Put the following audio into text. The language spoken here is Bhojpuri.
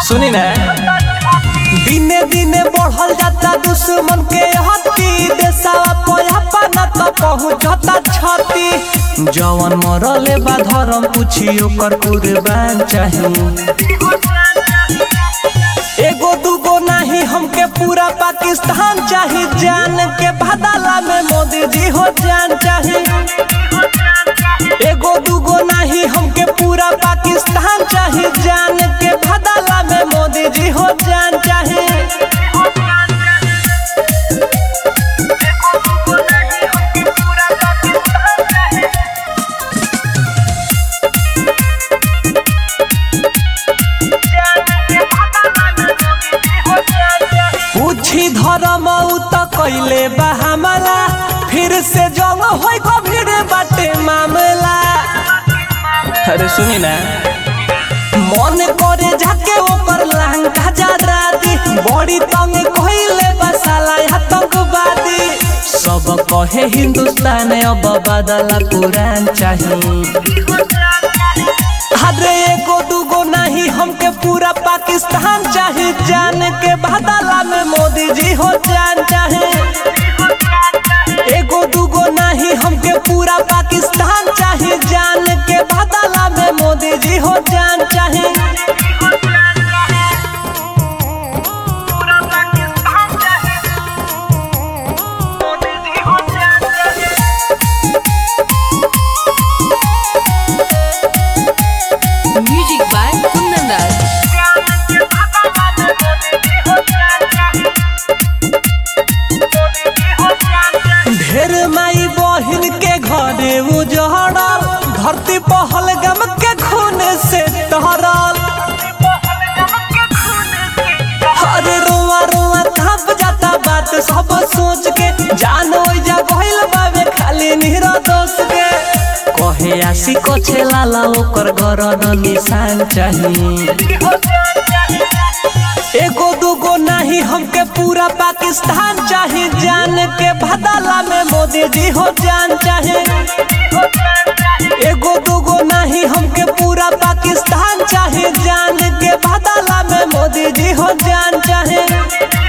सुनी ना दिने दिने बढ़ल जाता दुश्मन के हत्ती देसावा पोयापा न तो पहुंचता छती जवन मरले बा धर्म पूछी ओकर कुर्बान चाही एगो दूगो नहीं हमके पूरा पाकिस्तान चाही जान के बदला में मोदी जी हो जान चाही एगो दूगो नहीं हमके पूरा पाकिस्तान चाही जान के बदला में मोदी जी हो जान चाही पूछी धर्म उ त कैले बा हमला फिर से जंग होई गंभीर बाटे मामला अरे सुनी ना मन करे जाके ओकर लहंगा जरा दी बड़ी तंग कइले बा साला आतंकवादी सब कहे हिंदुस्तान अब बदला कुरान चाहिए अरे एगो दूगो नहीं हमके पूरा पाकिस्तान चाहे जान के बदला में मोदी जी हो जान चाहे एगो दूगो नहीं हमके पूरा पाकिस्तान चाहे जान के बदला में मोदी जी हो जान चाहे Music by Kundan Das. ढेर माई बहिन के घरे उजड़ल धरती पहल गम के खून से तहरल अरे रोआ रोआ थप जाता बात सब सोच के जानो जा गइल बावे खाली निहरा दोष के कहे आसी कोछे लाला ओकर गरद निशान चाहिए एगो दूगो नहीं हमके पूरा पाकिस्तान चाहे जान के बदला में मोदी जी हो जान चाहे एगो दूगो नहीं हमके पूरा पाकिस्तान चाहे जान के बदला में मोदी जी हो जान चाहे